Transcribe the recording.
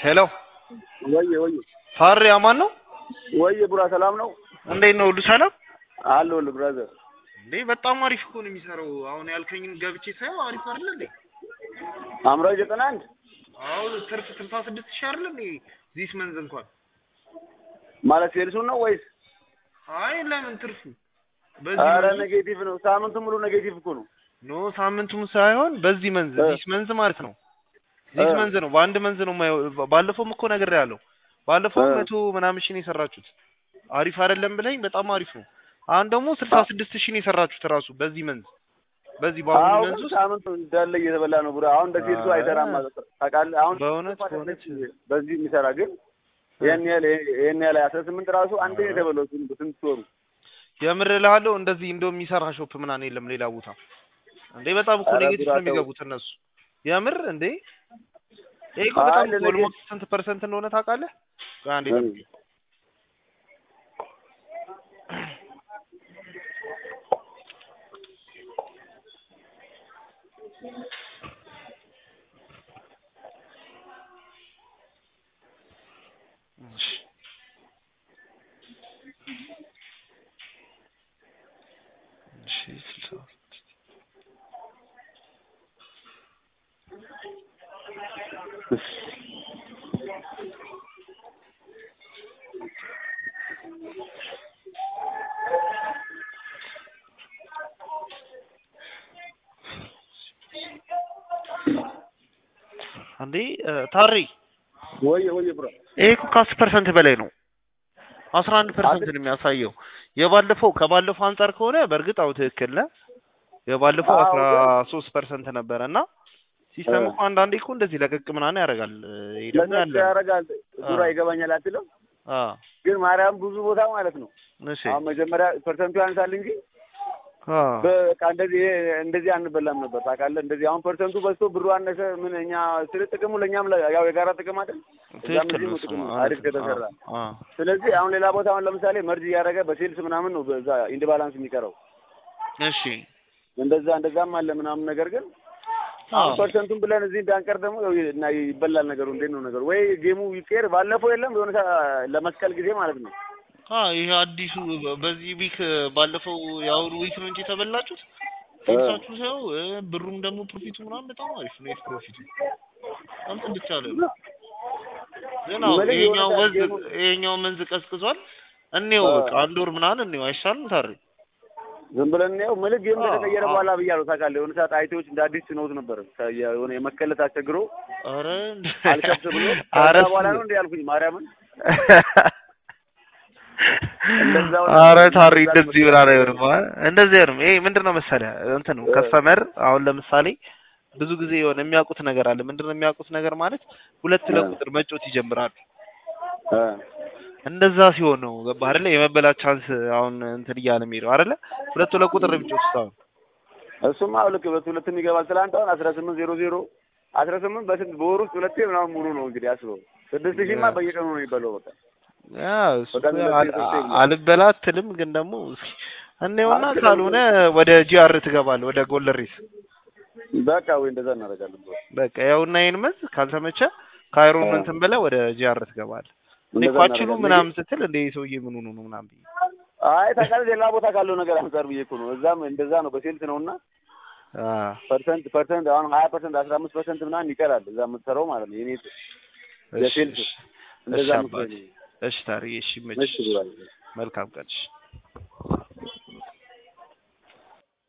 ሄሎ ወየ ወየ ፋሬ አማን ነው ወየ ቡራ ሰላም ነው እንዴት ነው ሁሉ ሰላም አለሁልህ ብራዘር እንዴ በጣም አሪፍ እኮ ነው የሚሰራው አሁን ያልከኝን ገብቼ ሳየው አሪፍ አይደለ እንዴ አምራዊ ዘጠና አንድ አዎ ትርፍ ስልሳ ስድስት ሺህ አይደለ እንዴ ዚስ መንዝ እንኳን ማለት ሴልሱን ነው ወይስ አይ ለምን ትርፉ አረ መንዝ- ኔጌቲቭ ነው ሳምንቱ ሙሉ ኔጌቲቭ እኮ ነው ኖ ሳምንቱም ሳይሆን በዚህ መንዝ እ። ዚስ መንዝ ማለት ነው ዚስ እ። መንዝ ነው በአንድ መንዝ ነው የማየው ባለፈውም እኮ ነገር ያለው ባለፈው እ። መቶ ምናምን ሺህ ነው የሰራችሁት አሪፍ አይደለም ብለኝ በጣም አሪፍ ነው አሁን ደግሞ ስልሳ ስድስት ሺህ ነው የሰራችሁት ራሱ በዚህ መንዝ በዚህ በአሁኑ አዎ መንዝ ግን ውስጥ ሳምንቱ እንዳለ እየተበላ ነው ቡራ አሁን እንደ ሴልሱ አ- አይሰራም ማለት ነው ታውቃለህ አሁን በእውነት በእውነት በዚህ የሚሰራ ግን ይሄን ያህል ይሄን ያህል አስራ ስምንት ራሱ አንዴ ነው የተበላው ስንት ስንት ወሩ የምር እልሃለሁ እንደዚህ እንደው የሚሰራ ሾፕ ምናምን የለም ሌላ ቦታ እንዴ በጣም እኮ ኧረ ኔጌቲቭ ነው ጉዳተው። የሚገቡት እነሱ የምር እንዴ ይሄ እኮ አይ በጣም ለነገ- ኦልሞስት ስንት ፐርሰንት እንደሆነ ታውቃለህ ቆይ አንዴ እ። ጠብቀኝ እሺ እሺ ስልሳ አንዴ እ፣ ታሪ ወየ ወየ ቡራ ይሄ እኮ ከአስር ፐርሰንት በላይ ነው። አስራ አንድ ፐርሰንት ነው የሚያሳየው። የባለፈው ከባለፈው አንጻር ከሆነ በእርግጥ አው ትክክል ነህ። የባለፈው አዎ፣ አስራ ግን- ሶስት ፐርሰንት ነበረ እና ሲስተም እ። እኮ አንዳንዴ እኮ እንደዚህ ለቀቅ ምናምን ያደርጋል። ይሄ ደግሞ ለነሱ ያለ ነው። ያደርጋል ቡራ አ። ይገባኛል አትልም አ ግን ማርያም ብዙ ቦታ ማለት ነው እሺ አሁን መጀመሪያ ፐርሰንቱ ያንሳል እንጂ አ በቃ እንደዚህ እንደዚህ አንበላም ነበር ታውቃለህ። እንደዚህ አሁን ፐርሰንቱ በዝቶ ብሩ አነሰ ምን እኛ ስለ ጥቅሙ ለእኛም ለ- ያው የጋራ ጥቅም አይደል? እዛም ትክክል እዚህም ነው። ጥቅሙ ስማ፣ አሪፍ እውነት ነው። ከተሰራ አ ስለዚህ አሁን ሌላ ቦታ አሁን ለምሳሌ መርጅ እያደረገ በሴልስ ምናምን ነው በዛ ኢንድ ባላንስ የሚቀረው እሺ እንደዛ እንደዛም አለ ምናምን ነገር ግን አ አሁን ፐርሰንቱን ብለን እዚህ እንዳንቀር ደግሞ ያው እና ይበላል ነገሩ። እንዴት ነው ነገሩ? ወይ ጌሙ ይቀር ባለፈው የለም የሆነ ሰ- ለመስቀል ጊዜ ማለት ነው አ ይሄ አዲሱ በ- በዚህ ዊክ ባለፈው የአሁኑ ዊክ ነው እንጂ የተበላችሁት ሴልሳችሁ ሰው ብሩም ደግሞ ፕሮፊቱ ምናምን በጣም አሪፍ ነው። የት ፕሮፊቱ በጣም ጽድት ያለ ነው። ግን አዎ ምንም ይሄኛው የሆነ ወንዝ ጌሙ- ይሄኛው መንዝ ቀዝቅዟል። እኔው አ። በቃ አንድ ወር ምናምን እኔው አይሻልም ታሪ ዝም ብለን ያው ምልክ ጌም አዎ፣ ከተቀየረ አዎ። በኋላ ብያለሁ ታውቃለህ። የሆነ ሰዓት አይቴዎች እንደ አዲስ ሲኖት ነበር ከ- የሆነ የመከለት አስቸግሮ አረ አልከብት ብሎ አረ ከዛ በኋላ ነው እንደ ያልኩኝ ማርያምን እንደዛው ነው። አረ ታሪ እንደዚህ ብላ ነው አይሆንም። አ- እንደዚህ አይሆንም። ይሄ ምንድነው መሰለህ እንትን ነው ከስተመር አሁን ለምሳሌ ብዙ ጊዜ የሆነ የሚያውቁት ነገር አለ። ምንድነው የሚያውቁት ነገር ማለት ሁለት ለቁጥር መጮት ይጀምራሉ። እ እንደዛ ሲሆን ነው ገባህ አይደለ? የመበላት ቻንስ አሁን እንትን እያለ የሚሄደው አይደለ? ሁለት ለቁጥር ነው የሚጮቱት አሁን እሱማ አዎ ልክ ሁለት ሁለትም ይገባል። ትላንት አሁን አስራ ስምንት ዜሮ ዜሮ አስራ ስምንት በስንት በወር ውስጥ ሁለቴ ምናምን ሙሉ ነው እንግዲህ አስበው። ስድስት ሺህማ ያ። በየቀኑ ነው የሚበላው በቃ ያ እሱ በቀን ሁለቴ አል- ሶስቴ አ- ብሎ። አልበላ አትልም፣ ግን ደግሞ እስኪ እንየውና አትልም። ካልሆነ ወደ ጂአር ትገባለህ፣ ወደ ጎለሪስ በቃ ወይ እንደዛ እናደርጋለን። ብሎ በቃ ያውና ይሄን መዝ ካልተመቸ ካይሮን አ። እንትን ብለህ ወደ ጂአር ትገባለህ። እኔ እንደዛ እኮ አችሉ እናደርጋለን። ምናምን ስትል እንደ ይሄ ሰውዬ ምን ሆኖ ነው ምናምን ብዬ አይ ታውቃለህ ሌላ ቦታ ካለው ነገር አንጻር ብዬ እኮ ነው። እዛም እንደዛ ነው በሴልስ ነው እና አ ፐርሰንት ፐርሰንት አሁን ሀያ ፐርሰንት አስራ አምስት ፐርሰንት ምናምን ይቀራል እዛ የምትሰራው ማለት ነው። የኔ እሺ የሴልስ እሺ እንደዛ እሺ መስሎኝ አባቴ ነው። እሺ ታሪ እሺ እሺ መች ብሏል። መልካም ቀን እሺ